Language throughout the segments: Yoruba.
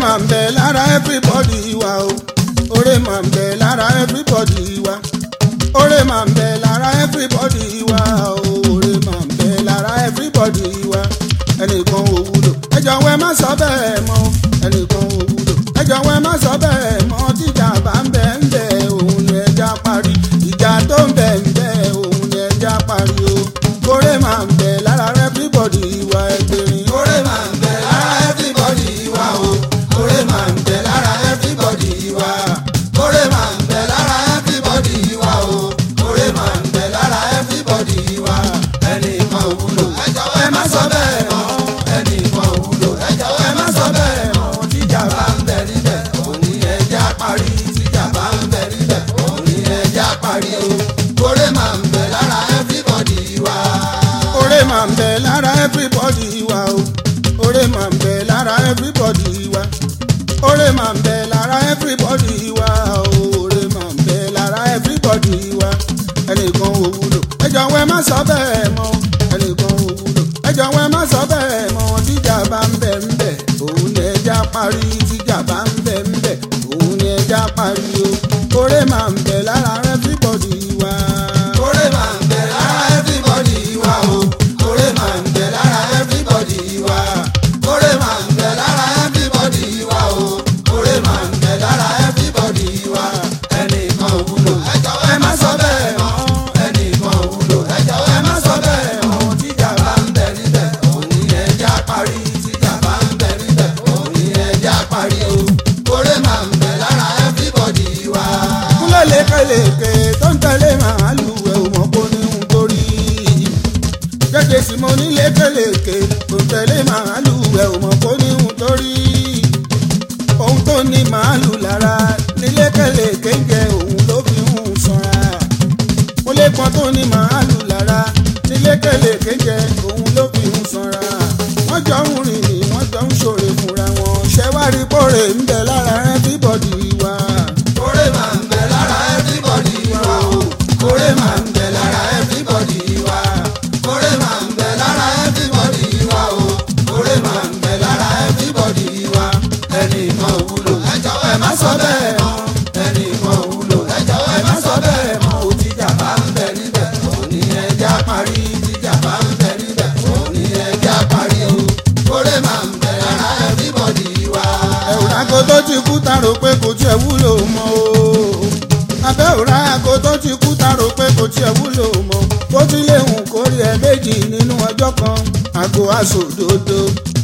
máa ń bẹ lára everybody wa o oore máa ń bẹ lára everybody wa oore máa ń bẹ lára everybody wa o oore máa ń bẹ lára everybody wa ẹnìkan ò wúlò ẹ jọ̀wọ́ ẹ má sọ bẹ́ẹ̀ mọ́ ẹnìkan ò wúlò ẹ jọ̀wọ́ ẹ má sọ bẹ́ẹ̀ mọ́ tíjà bá ń bẹ ń bẹ òun ni ẹja parí ìjà tó ń bẹ ń bẹ òun ni ẹja parí o oore máa ń bẹ lára everybody wa ẹgbẹ̀rin oore máa ń bẹ lára everybody wa o oore máa ń bẹ lára everybody wa oore máa ń bẹ lára everybody wa o oore máa ń bẹ lára everybody wa ẹnìkan ò wúlò ẹ jọ̀wọ́ ẹ má sọ bẹ́ẹ̀ mọ́ ẹnìkan ò wúlò ẹ jọ̀wọ́ ẹ má sọ bẹ́ẹ̀ mọ́ tíjà bá ń bẹ níbẹ̀ òun ni ẹja parí tíjà bá ń bẹ níbẹ̀ òun ni ẹja parí o oore máa ń bẹ lára everybody wa oore máa ń bẹ lára everybody wa o oore máa ń bẹ lára everybody wa oore máa ń bẹ lára everybody wa o oore máa ń bẹ lára everybody wa ẹnìkan ò wúlò ẹ jọ̀wọ́ ẹ má sọ bẹ́ẹ̀ mọ́ ẹnìkan ò wúlò ẹ jọ̀wọ́ ẹ má sọ bẹ́ẹ̀ mọ́ tíjà bá ń bẹ ń bẹ òun ni ẹja parí tíjà bá ń bẹ ń bẹ òun ni ẹja parí o oore máa ń bẹ lára everybody wa. oore máa ń bẹ lára everybody wa o oore máa ń bẹ lára everybody wa oore máa ń bẹ lára everybody wa o oore máa ń bẹ lára everybody wa ẹnìkan ò wúlò ẹ jọ̀wọ́ ẹ má sọ bẹ́ẹ̀ mọ́ ẹnìkan ò wúlò ẹ jọ̀wọ́ ẹ má sọ bẹ́ẹ̀ mọ́ tíjà bá ń bẹ níbẹ̀ òun ni ẹja parí tíjà bá ń bẹ níbẹ̀ òun ni ẹja parí o oore máa ń bẹ lára everybody wa. kúlẹ̀ lékeleke tó ń tẹ̀lé màálù ẹ̀ ò mọ̀ kó ní ń torí gẹ́gẹ́ sí mo ní lékeleke tó ń tẹ̀lé màálù ẹ̀ ò mọ̀ kó ní ń torí ohun tó ní màálù lára ní lékeleke jẹ òun ló fi ń sanra mo lè pọn tó ní màálù lára ní lékeleke jẹ òun ló fi ń sanra wọ́n jọ ń rìn ní wọ́n jọ ń ṣòre fúnra wọn ṣẹ́wárí kórè ń bẹ lára everybody wa. kórè máa ń bẹ lára everybody wa o kórè máa ń bẹ lára everybody wa kórè máa ń bẹ lára everybody wa o kórè máa ń bẹ lára everybody wa ẹnìkan ò wúlò ẹ jọ̀wọ́ ẹ má sọ bẹ́ẹ̀ mọ́ ẹnìkan ò wúlò ẹ jọ̀wọ́ ẹ má sọ bẹ́ẹ̀ mọ́ o tíjà bá ń bẹ níbẹ̀ òun ni ẹja parí tíjà bá ń bẹ níbẹ̀ òun ni ẹja parí o kórè máa ń bẹ lára everybody wa. ẹ̀wùrà kò tó ti kú ta rò pé kò tiẹ̀ wúlò mọ́ o abẹ́ òrà àgọ́ tó ti kú ta rò pé kò tiẹ̀ wúlò mọ́ bó ti léhùn kórè ẹ̀ méjì nínú ọjọ́ kan àgọ́ àsòdodo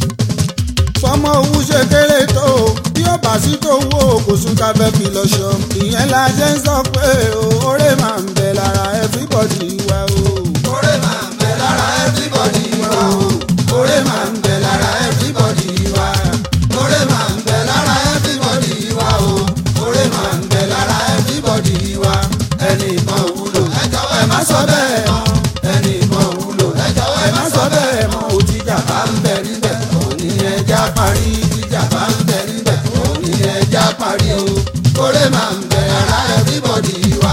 fọmọ owó ṣe kéré tó o bí ó bá sí tó wó o kò sún ká fẹ́ fi lọ ṣọ ìyẹn la ṣe ń sọ pé o oore máa ń bẹ lára everybody wa o. oore máa ń bẹ lára everybody wa o. oore máa ń bẹ lára everybody wa. oore máa ń bẹ lára everybody wa o. oore máa ń bẹ lára everybody wa. ẹnìkan ò wúlò ẹ jọ̀wọ́ ẹ má sọ bẹ́ẹ̀ mọ́. ẹnìkan ò wúlò ẹ jọ̀wọ́ ẹ má sọ bẹ́ẹ̀ mọ́. òtíjà bá ń bẹ níbẹ̀ òní ẹja parí tíjà bá ń bẹ níbẹ̀ òní ẹja parí o. oore máa ń bẹ lára everybody wa.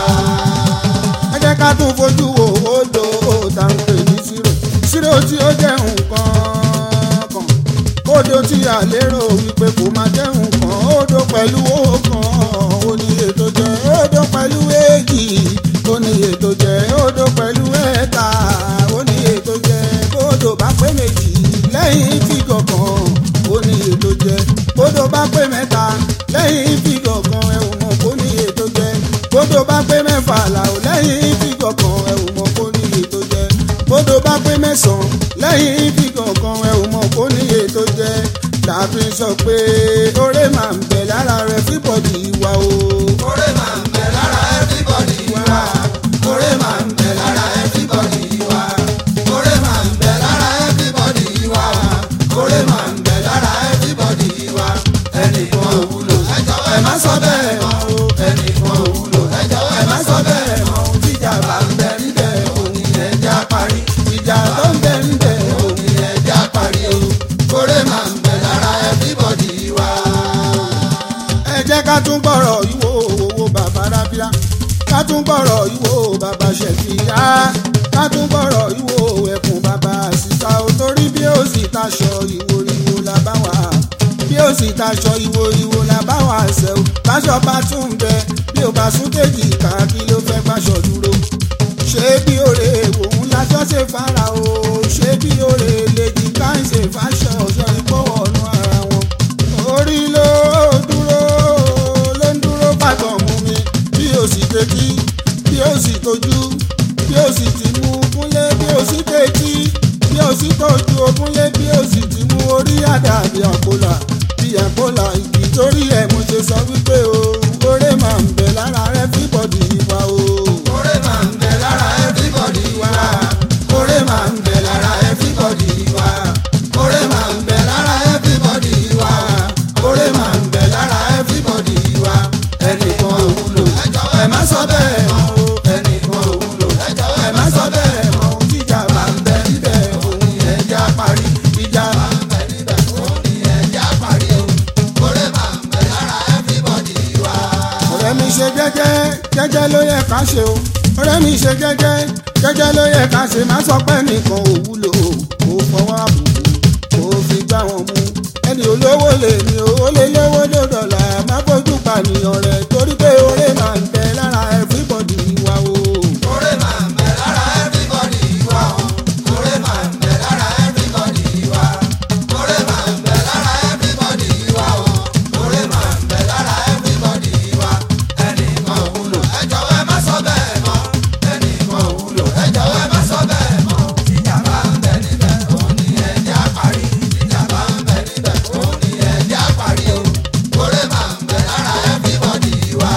ẹ jẹ́ ká tún fojú wo odò òòtà ń pè ní sírò sírò tí ó jẹ́ nǹkan kan odò tí a lérò wípé kò máa jẹ́ nǹkan odò pẹ̀lú ọ̀kan ó ní ètò jẹ́ odò pẹ̀lú èjì ó ní ètò jẹ́ odò pẹ̀lú ẹ̀ta ó ní ètò jẹ́ odò bá pé méjì lẹ́yìn fígọ̀ kan ó ní ètò jẹ́ odò bá pé mẹ́ta lẹ́yìn fígọ̀ kan ẹ̀ ò mọ̀ kó ní ètò jẹ́ odò bá pé mẹ́fà làwọn lẹ́yìn fígọ̀ kan ẹ̀ ò mọ̀ kó ní ètò jẹ́ odò bá pé mẹ́sàn-án lẹ́yìn fígọ̀ kan ẹ̀ ò mọ̀ kó ní ètò jẹ́ tàbí sọ pé oore máa ń bẹ lára rẹ fíbọ̀dì wa o. oore máa ń bẹ lára everybody wa. oore máa ń bẹ lára everybody wa. oore máa ń bẹ lára everybody wa. oore máa ń bẹ lára everybody wa. ẹnìkan ò wúlò ẹ jọ̀wọ́ ẹ má sọ bẹ́ẹ̀ mọ́ o. ẹnìkan ò wúlò ẹ jọ̀wọ́ ẹ má sọ bẹ́ẹ̀ mọ́ o. tíjà bá ń bẹ níbẹ̀ òní ẹja parí. ìjà tó ń bẹ níbẹ̀ òní ẹja parí o. oore máa ń bẹ lára everybody wa. ẹ jẹ́ ká tún gbọ́rọ̀ ìwò owó bàbá rábíà ká tún gbọ́rọ̀ ìwò bàbá ṣẹ̀fìyà ká tún gbọ́rọ̀ ìwò ẹkùn bàbá síta ò torí bí ó sì taṣọ ìwò ìwò là bá wà bí ó sì taṣọ ìwo ìwo là bá wà ṣẹ o báṣọ bá tún bẹ bí o bá sún kéjì ká kí ló fẹ́ gbàṣọ dúró ṣé bí òrè òun láṣọ ṣe fara o ṣé bí òrè lèjì ká ń ṣe fáṣọ ọ̀ṣọ́ ìpọ̀wọ̀ ọ̀nà ara wọn. orí ló dúró ló ń dúró pàtàn mú mi bí o sì tẹ́tí bí o sì tójú bí o sì ti mú kúnlé bí o sì tẹ́tí bí o sì tọ́jú okúnlé bí o sì ti mú orí àdá bí àpòlà bí àpòlà ìdí torí ẹ̀ mo ṣe sọ wípé o oore máa ń bẹ lára everybody wa o. oore máa ń bẹ lára everybody wa. oore máa ń bẹ lára everybody wa. oore máa ń bẹ lára everybody wa. oore máa ń bẹ lára everybody wa. ẹnìkan ò wúlò ẹ má sọ bẹ́ẹ̀ mọ́ o. ẹnìkan ò wúlò ẹ má sọ bẹ́ẹ̀ mọ́ o. tíjà máa ń bẹ níbẹ̀ òun yẹn já parí. ìjà máa ń bẹ níbẹ̀ òun yẹn já parí o. oore máa ń bẹ lára everybody wa. ọ̀rẹ́ mi ṣe jẹ́jẹ́ jẹ́jẹ́ ló yẹ ká ṣe o. ọ̀rẹ́ mi ṣe jẹ́jẹ́ jẹ́jẹ́ ló yẹ ká ṣe má sọ pé nìkan ò wúlò o. kò fọwọ́ àbùkù kò fi gbá wọn mú. ẹni olówó lè ní owó lé lówó ló dọ̀là má fojú pànìyàn rẹ̀ torí pé oore máa ń bẹ lára everybody wa o. oore máa ń bẹ lára everybody wa o. oore máa ń bẹ lára everybody wa. oore máa ń bẹ lára everybody wa o. oore máa ń bẹ lára everybody wa. ẹnìkan ò wúlò ẹ jọ̀wọ́ ẹ má sọ bẹ́ẹ̀ mọ́. ẹnìkan ò wúlò ẹ jọ̀wọ́ ẹ má sọ bẹ́ẹ̀ mọ́. tíjà bá ń bẹ níbẹ̀ òun ni ẹ jẹ́ àparí. tíjà bá ń bẹ níbẹ̀ òun ni ẹ jẹ́ àparí o. oore máa ń bẹ lára everybody wa.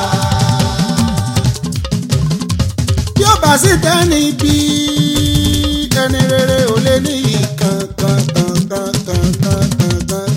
bí ó bá sì tẹ́ni bí ẹni rere ò lè ní kankan kankan kankan kankan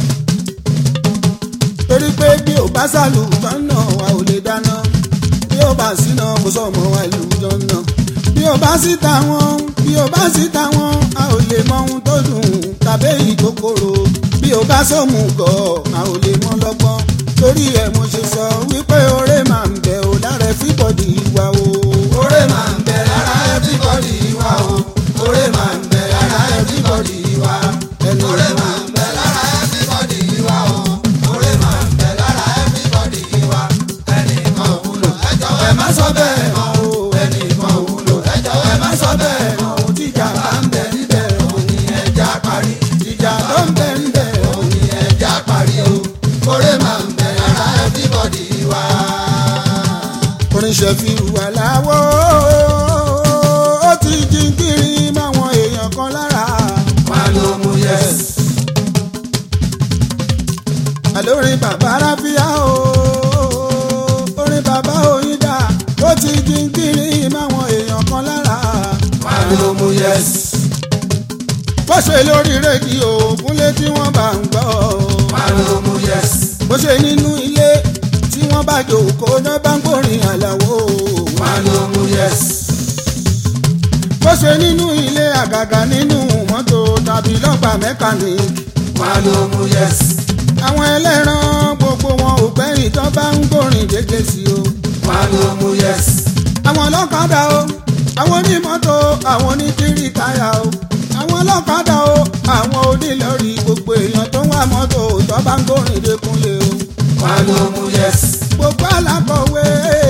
torí pé bí ò bá sàlù tọ́nà wa ò lè dáná bí ò bá síná kò sọ̀mọ́ wa ìlú jọ́nà bí ò bá sí táwọn bí ò bá sí táwọn a ò lè mọ ohun tó dùn tàbí èyí tó korò bí ò bá sọ̀mù gọ̀ a ò lè mọ lọ́gbọ́n torí ẹ̀ mo ṣe sọ wípé oore máa ń bẹ ò lára everybody wa o. oore máa ń bẹ lára everybody wa o. oore máa ń bẹ lára everybody wa. ẹnu oore máa ń bẹ lára everybody wa o. oore máa ń bẹ lára everybody wa. ẹnìkan ò wúlò ẹ jọ̀wọ́ ẹ má sọ bẹ́ẹ̀ mọ́ o. ẹnìkan ò wúlò ẹ jọ̀wọ́ ẹ má sọ bẹ́ẹ̀ mọ́ o. tíjà bá ń bẹ níbẹ̀ òun ni ẹja parí. tíjà tó ń bẹ níbẹ̀ òun ni ẹja parí o. oore máa ń bẹ lára everybody wa. oníṣẹ́ fi wà láwọ́ ó ti jí kiri máwọn èèyàn kan lára. wàá ló mú yẹs. àlórin bàbá ráfíà o orin bàbá oyinda ó ti jí kiri máwọn èèyàn kan lára. wàá ló mú yẹs. bó ṣe lórí rédíò kúnlé tí wọ́n bá ń gbọ́. wàá ló mú yẹs. bó ṣe nínú ilé tí wọ́n bá jòkó náà bá ń gbórin àlàó. wàá ló mú yẹs. bó ṣe nínú ilé àgàgà nínú mọ́tò tàbí lọ́gbà mẹ́kánìkì. wàá ló mú yẹs. àwọn ẹlẹ́ran gbogbo wọn ò gbẹ́yìn tó bá ń gbórin dédé sí o. wàá ló mú yẹs. àwọn ọlọ́kadà o àwọn onímọ́tò àwọn oníkiri táyà o àwọn ọlọ́kadà o àwọn onílọ́rí gbogbo èèyàn tó ń wá mọ́tò tó bá ń gbórin dékúnlé o. wàá ló mú yẹs. gbogbo alákọ̀wé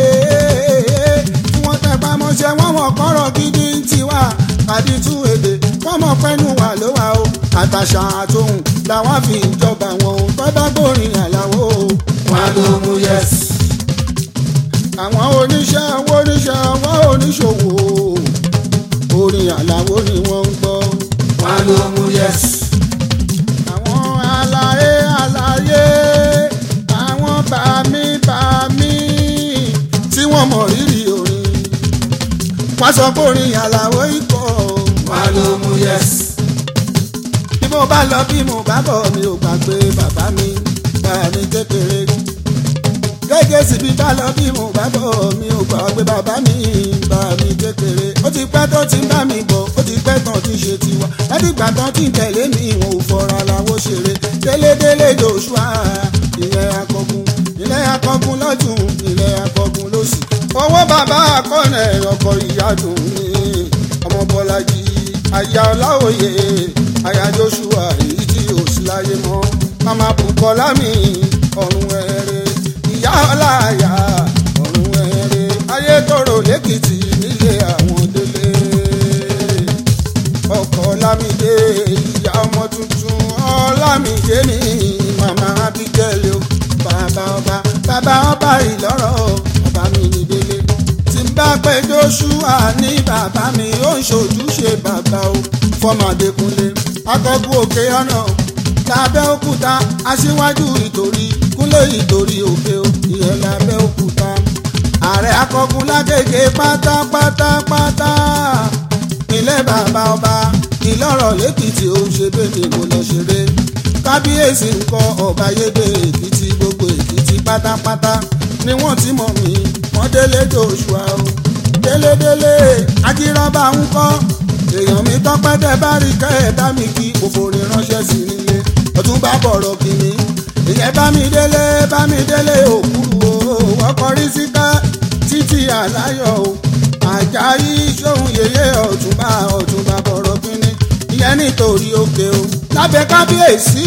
tí wọ́n tẹpá mọ́ṣẹ́ wọ́n mọ̀ kọ́rọ̀ gidi ń tiwa àdìtú èdè wọ́n mọ̀ pẹ́nu wà ló wà o àtàṣà àtòhùn làwọn fi ń jọba wọn o tó bá gbórin àlàó o. wàá ló mú yẹs. àwọn oníṣẹ́ owó oníṣẹ́ owó oníṣòwò orin àlàó ni wọ́n ń gbọ́. wàá ló mú yẹs. àwọn àlàyé àlàyé àwọn bàmí bàmí tí wọ́n mọ̀ rírì orin wọ́n sọ pé orin àlàó ikọ̀ wàá ló mú yẹs. bí mo bá lọ bí mo bá bọ̀ mi ò gbàgbé bàbá mi bàbá mi kékeré gẹ́gẹ́ sì bí bá lọ bí mo bá bọ̀ mi ò gbàgbé bàbá mi bàbá mi kékeré ó ti pẹ́ tó ti ń bá mi bọ̀ ó ti pẹ́ tán ti ṣe tiwa látìgbà tán ti ń tẹ̀lé mi ò fọra làwọn ṣeré délédélé joshua ilẹ̀ akọgun ilẹ̀ akọgun lọ́tún ilẹ̀ akọgun lọ́sì owó bàbá akọ́nẹ̀ ọkọ̀ ìyádùn ni ọmọ bọ́lájì aya ọláòye aya joshua èyí tí ò sí láyé mọ́ mama bukọ lámì ọ̀run ẹ̀rẹ̀ ìyá ọláyà ọ̀run ẹ̀rẹ̀ ayé tòrò lẹ́kìtì nílé àwọn délé ọkọ̀ lámìdé ìyá ọmọ tuntun ọlámìdé ní màmá abigail o bàbá ọba bàbá ọba ìlọ́rọ̀ bàbá mi ní délé tí n bá pẹ́ joshua ní bàbá mi ó ń ṣojúṣe bàbá o fọmọ adékúnlé akọkú òkè ọ̀nà lábẹ́ òkúta aṣíwájú ìtòrí kúnlé ìtòrí òkè o ìyẹn lábẹ́ òkúta ààrẹ akọkún lágége pátápátápátá ilé bàbá ọba ìlọ́rọ̀ lẹ́kìtì ó ṣe bẹ́ẹ̀ mo lọ ṣeré kábíyèsí ńkọ́ ọba yédè èkìtì gbogbo èkìtì pátápátá ni wọ́n ti mọ̀ mí wọ́n délé joshua o délédélé ajírọ́bà ń kọ́ èèyàn mi tọ́pẹ́ tẹ́ bá rí kẹ́ ẹ̀ bá mi kí òfòrè ránṣẹ́ sí nílé ọtún bá bọ̀rọ̀ kìíní ìyẹn bá mi délé bá mi délé òkúru o ọkọ̀ rí síká títí àláyọ̀ o àjàyí sóhun yèyé ọ̀túnba ọ̀túnba bọ̀rọ̀ kìíní ìyẹn nítorí òkè o lábẹ́ kábíyèsí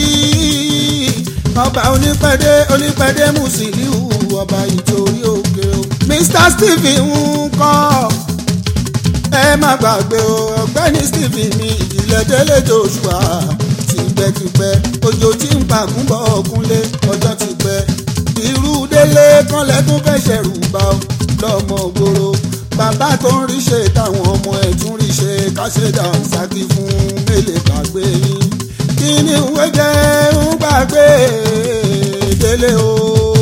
ọba onípẹ̀dé onípẹ̀dé Musiliu ọba ìtòrí òkè o Mr Stephen ń kọ́ ẹ má gbàgbé o ọ̀gbẹ́ni Stephen ní ìdílé délé Joshua tipẹ́tipẹ́ òjò tí ń pàgùn bọ̀ ọ̀kúnlé ọjọ́ ti pẹ́ irú délé kọ́lẹ́ tún fẹ́ ṣẹ̀rù bá ọ lọ́mọ gbòòrò bàbá tó ń rí ṣe táwọn ọmọ ẹ̀ tún rí ṣe káṣẹ́dà ṣáàkì fún mélèé gbàgbé yín kí ni ìwé jẹ́ ń gbàgbé délé o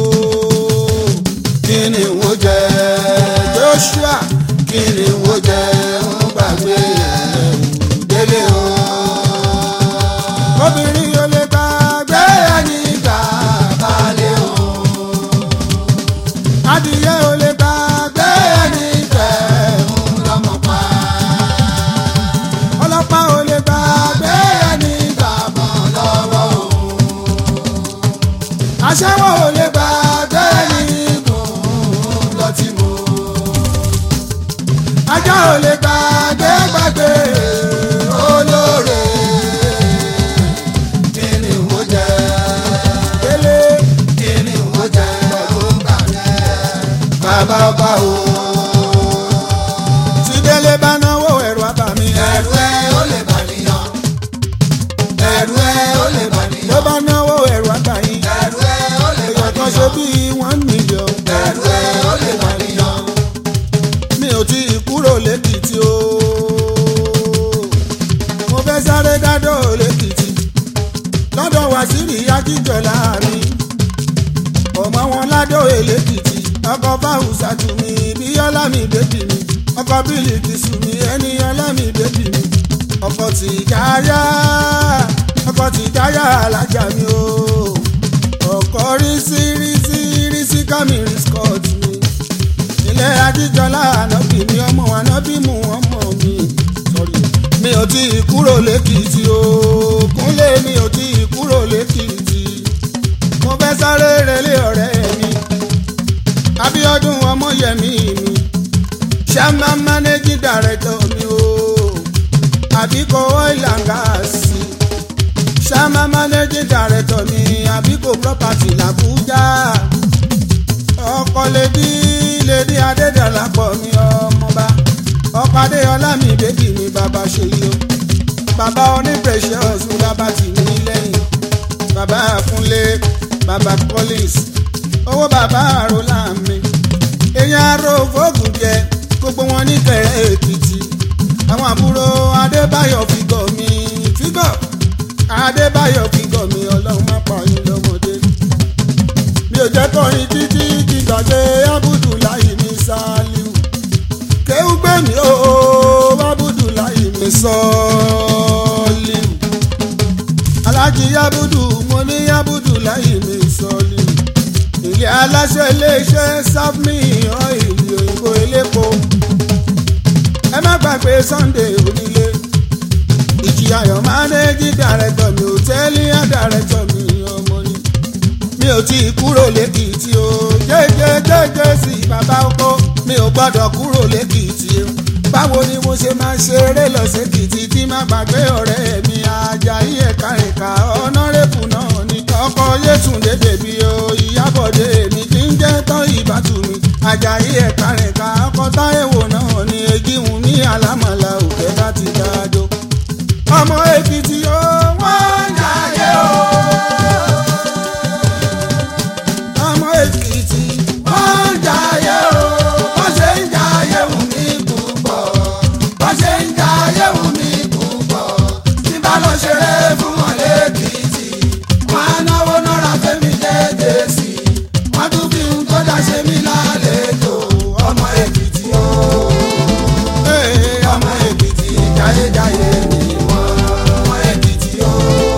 kí ni ìwé jẹ́ Joshua kí ni ìwé jẹ́ ń gbàgbé délé o obìnrin yóò lè gbàgbé ẹni gbà balẹ̀ o adìyẹ ò lè gbàgbé ẹni tẹ̀ ń lọ́mọ pa ọlọ́pàá ò lè gbàgbé ẹni gbà mọ́ lọ́wọ́ o aṣẹ́wó ò lè gbàgbé ẹni gùn lọ́tí mu ajá ò lè gbàgbé gbàgbé olóore kí ni mo jẹ délé kí ni mo jẹ gbọ́dọ̀ gbàgbé bàbá ọba o. tí délé bá náwó ẹ̀rù àbàmì. ẹ̀rù ẹ ó lè bà níyàn ẹ̀rù ẹ ó lè bà ló níyàn bá náwó ẹ̀rù àbàyìn. ẹ̀rù ẹ ó lè bà èèyàn kan ṣe níyàn bí one million. ẹ̀rù ẹ ó lè bà níyàn mi ò tí ì kúrò lẹ́kìtì o. mo fẹ́ sáré dádọ́ lẹ́kìtì. lọ́dọ̀ wàsíìrì akíjọlá mi. ọmọ wọn ládọ́ lẹ́kìtì. ọkọ̀ fáwùsà tù mí bíyọ́lá mi bébì mi. ọkọ̀ bílíkì sù mí ẹni ọlá mi bébì mi. ọkọ̀ tìjáyà ọkọ̀ tìjáyà alájà mi o. ọkọ̀ rísí rísí rísí kámìrì scott mi ilé ajíjọlá ànábì mi ọmọ ànábì mú ọmọ mi sọrí mi ò tí ì kúrò lẹ́kìtì o kúnlé mi ò tí ì kúrò lẹ́kìtì mo fẹ́ sáré relé ọ̀rẹ́ mi Abíọ́dún ọmọyẹmí mi ṣáma mánéjì dàrẹ́tọ̀ mi o àbíkọ oil and gas ṣáma mánéjì dàrẹ́tọ̀ mi àbíkọ property làbújá ọkọ lèdí lèdí adédàlápọ̀ mi ọmọba ọkọ adéọlá mi bébì mi bàbá ṣe yí o bàbá oní precious mi bàbá tì mí lẹ́yìn bàbá fúnlé bàbá collins owó bàbá àrólà mi èèyàn aró fóògùn jẹ gbogbo wọn ní kẹrẹ èkìtì àwọn àbúrò adébáyọ̀ fígọ̀ mi fígọ̀ adébáyọ̀ fígọ̀ mi ọlọ́run má pa yín lọ́mọdé mi ò jẹ́ kọrin títí kí n gbàgbé abudulayi ní saliu kéwú gbé mi ó abudulayi ní sọ́ọ́líù alájí yabudu mo ní abudulayi ní sọ́ọ́líù ilé aláṣẹ iléeṣẹ́ sáfmi ọ́ìlì òyìnbó elépo ẹ má gbàgbé sunday onílé ìjìyàyọ̀ mánéjì dàrẹ́tọ̀ mi òtẹ́ẹ̀lì àdàrẹ́tọ̀ mi ọmọ ni mi ò tí ì kúrò lẹ́kìtì o jẹ́jẹ́jẹ́jẹ́ sí bàbá ọkọ mi ò gbọ́dọ̀ kúrò lẹ́kìtì o báwo ni mo ṣe máa ṣeré lọ sẹ́kìtì tí má gbàgbé ọ̀rẹ́ mi Àjàyí ẹ̀ka ẹ̀ka ọ̀nàrẹ́bù náà ní ọkọ yétúndé bèbí o ìyábọ̀dé mi kì í jẹ́ tán ìbátú mi ajayi ẹ̀ka rìnká ọkọ táyẹ̀wò náà ni egihun ní alámọ̀lá òkè láti dájọ́ ọmọ èkìtì o wọ́n ń jayé o ọmọ èkìtì wọ́n ń jayé o wọ́n ṣe ń jayé wù mí púpọ̀ wọ́n ṣe ń jayé wù mí púpọ̀ tí bá lọ ṣeré fún wọn lẹ́kìtì wọ́n á náwó náírà fẹ́mi déédéé sí i wọ́n tún fi ń tó dá ṣe mí lálejò ọmọ èkìtì o ọmọ èkìtì jayéjayé ni wọ́n ọmọ èkìtì o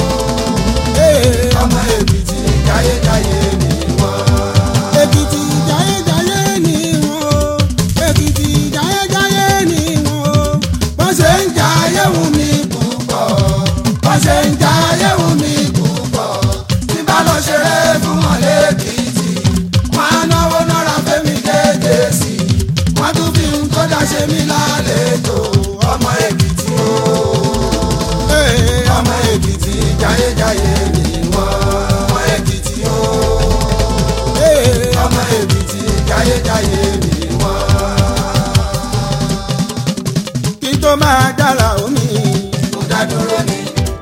ọmọ èkìtì jayéjayé ni wọ́n. èkìtì jayéjayé ni wọ́n èkìtì jayéjayé ni wọ́n wọ́n ṣe ń jayé wù mí púpọ̀ wọ́n ṣe ń jayé wù mí púpọ̀ tí bá lọ ṣeré fún wọn lẹ́kìtì wọ́n á náwó náírà fẹ́mi déédéé sí i wọ́n tún fi ń tó dá ṣe mí lálejò ọmọ èkìtì o ọmọ èkìtì jayéjayé ni wọ́n ọmọ èkìtì o ọmọ èkìtì jayéjayé ni wọ́n. kí n tó máa dára omi Mo dá dúró ni.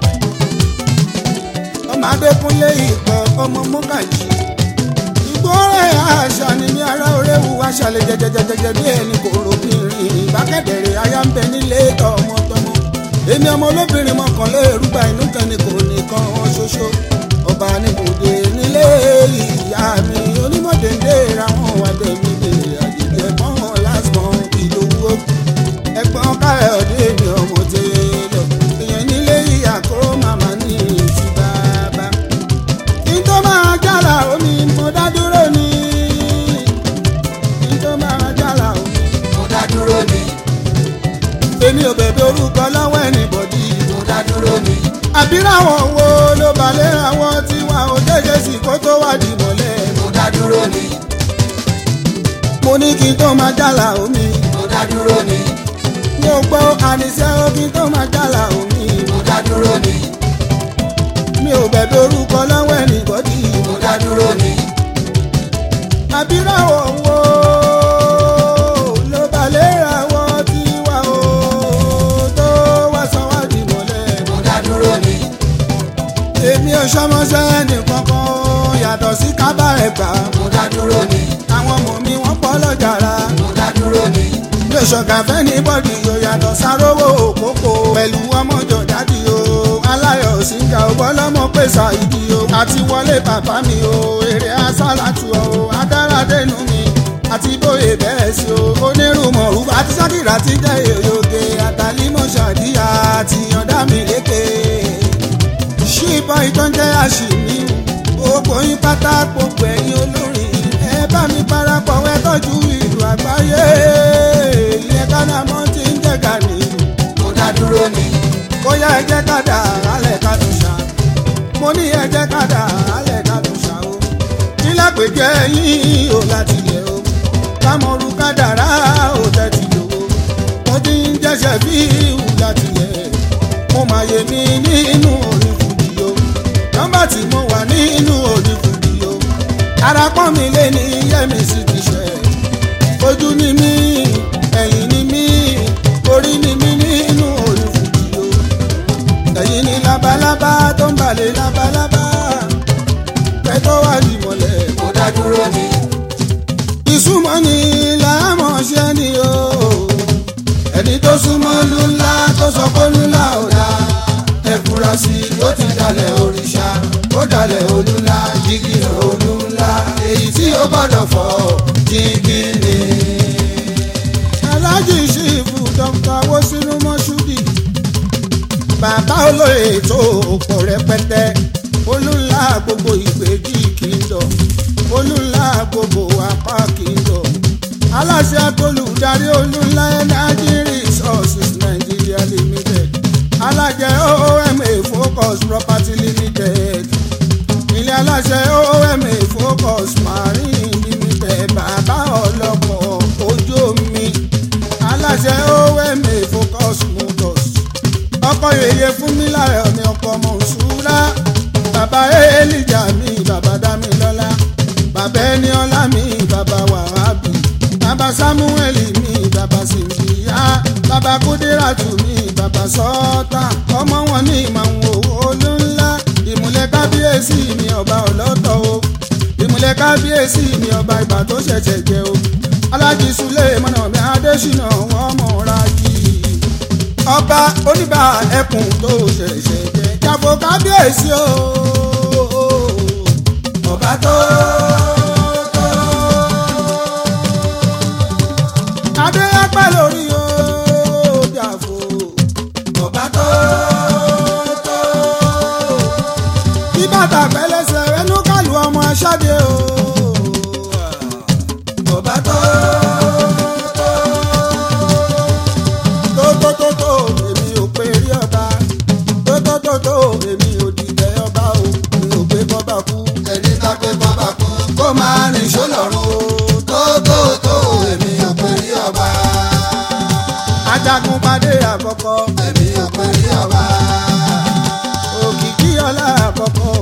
ọmọ adékúnlé ìpọ̀ ọmọ mọ́gàjì ìgbórè àṣà ni mi ara oréwu aṣàlẹ̀ jẹjẹjẹjẹjẹ bí ẹni kò rògbìnrin ìbákẹ́dẹ̀rẹ̀ aya ń bẹ nílé tọmọtọmọ èmi ọmọ olóbìnrin mọ̀kànlé erúgba inú kan ni kò nìkan ṣoṣo ọba níbùdó nílé ìyá mi onímọ̀déńdé ráwọn wàdẹ̀mí lè àjèjì ẹ̀gbọ́n lásìkò ìlówó ẹ̀gbọ́n káyọ̀dé mi ọmọ tẹ́lẹ̀ èèyàn nílé ìyá kó màmá ní ìtì bàbá kí n tó máa jàlá omi mo dá dúró ni kí n tó máa jàlá omi. Mo dá dúró ni. èmi ò bẹ̀bẹ̀ orúkọ lọ́wọ́ ẹnìbọ̀dì Mo dá dúró ni. àbíráwọ̀ wo ló balẹ̀ àwọn tiwa ò jẹ́jẹ́ sí kó tó wá di mọ́lẹ̀. Mo dá dúró ni. mo ní kí n tó máa jàlá omi Mo dá dúró ni. mo gbọ́ àníṣe ó kí n tó máa jàlá omi Mo dá dúró ni. mi ò bẹ̀bẹ̀ orúkọ lọ́wọ́ ẹnìbọ̀dì Mo dá dúró ni. àbíráwọ̀ wo ló balẹ̀ àwọn tiwa ò tó wá sọ wá di mọ́lẹ̀. Mo dá dúró ni. èmi ò ṣọmọṣẹ́ nìkan kan yàtọ̀ sí kábà ẹ̀gbá Mo dá dúró ni. àwọn ọmọ mi wọ́n pọ̀ lọ́jàrá Mo dá dúró ni. mi ò ṣọ̀gàfẹ́ ní bọ́dì yóò yàtọ̀ sárówó òkókó pẹ̀lú ọmọjọ dádì o aláyọ̀ síngà ò bọ́lọ́mọ pèsè ìdí o àti wọlé bàbá mi o èrè asálàtù o adáradénú mi àti bóyè bẹ́ẹ̀ sí o onírùmọ̀ àti sákìrà ti jẹ́ èrògè àtàlímọ̀ ṣàdíyà àti yọ̀ǹda mi lékè ṣíbọn ìtọ́jẹ́ àṣìmí gbogbo yín pátá gbogbo ẹ̀yin olórin ẹ bá mi parapọ̀ wẹ́ tọ́jú ìlú àgbáyé ilẹ̀ kánámọ́ ti ń jẹ́ gàní Mo dá dúró ni. bóyá ẹ jẹ́ kádà alẹ́ ká tún ṣá mo ní ẹ jẹ́ kádà alẹ́ ká tún ṣá o nílẹ̀ péjẹ yín ò láti yẹ o kámọ́rú kádàrá ò tẹ́tí lò ó mo ti ń jẹ́sẹ̀ bí ìhù láti yẹ mo máa yẹ mí nínú orin fújì o nọ́mbà tí mo wà nínú orin fújì o ara pọ́n mi lé ní yẹ́mi sí ti ṣe ojú ni mí ẹ̀yìn ni mí orí ni mí nínú orin fújì o ẹ̀yìn ni labalábá tó ń balẹ̀ labalábá pẹ́ tó wà ní mọ́lẹ̀ Mo dá dúró ni. ìsúnmọ́ ni làámọ̀ ṣe ni o ẹni tó súnmọ́ lù ńlá tó sọ pé lù ńlá ò dáa ẹ fura sí i ó ti dalẹ̀ òrìṣà ó dalẹ̀ olú ńlá jígì olú ńlá èyí tí ó gbọ́dọ̀ fọ́ jígì ni. aláàjì ṣìfù dókítà wosinu mọ́ṣúdì bàbá olóyè tó pọ̀ rẹpẹtẹ olúńlá gbogbo ìgbèjì kingdom olúńlá gbogbo apá kingdom aláṣẹ olùdarí olúńlá energy resources nigeria limited alájẹ ooma focus property limited ilé aláṣẹ ooma focus marine limited bàbá ọlọ́pọ̀ ojú omi aláṣẹ ooma focus motors ọkọ yèyé fún mi lára ọ̀nì ọkọ mọ̀nsúrà bàbá elija mi samuel mi bàbá sìnbíyá bàbá kúdíràtù mi bàbá sọ́ọ́tà ọmọ wọn ní ìmọ̀ olú ńlá ìmùlẹ̀ kábíyèsí mi ọba ọlọ́tọ̀ o ìmùlẹ̀ kábíyèsí mi ọba ìbà tó ṣẹ̀ṣẹ̀ jẹ o alájí sulé mọ́nà mi adésínà wọ́n mọ̀ra yìí ọba oníbà ẹkùn tó ṣẹ̀ṣẹ̀ jẹ jáfọ́ kábíyèsí o ọba tó tó adé apá lórí o jáfọ́ ọba tó tó bí bàtà pẹ́lẹ́sẹ̀ ẹnu kàlù ọmọ aṣáde o ọba tó tó tó tó tó èmi ò pé rí ọba tó tó tó tó èmi ò dìbẹ̀ ọba o mi ò gbé bọ́ba kú ẹni tá pé bàbá kú kó máa rìn sólọ́run o tó tó tó èmi ò pè rí ọba ajagun padé àkọ́kọ́ èmi ò pè rí ọba òkìkí ọlá àkọ́kọ́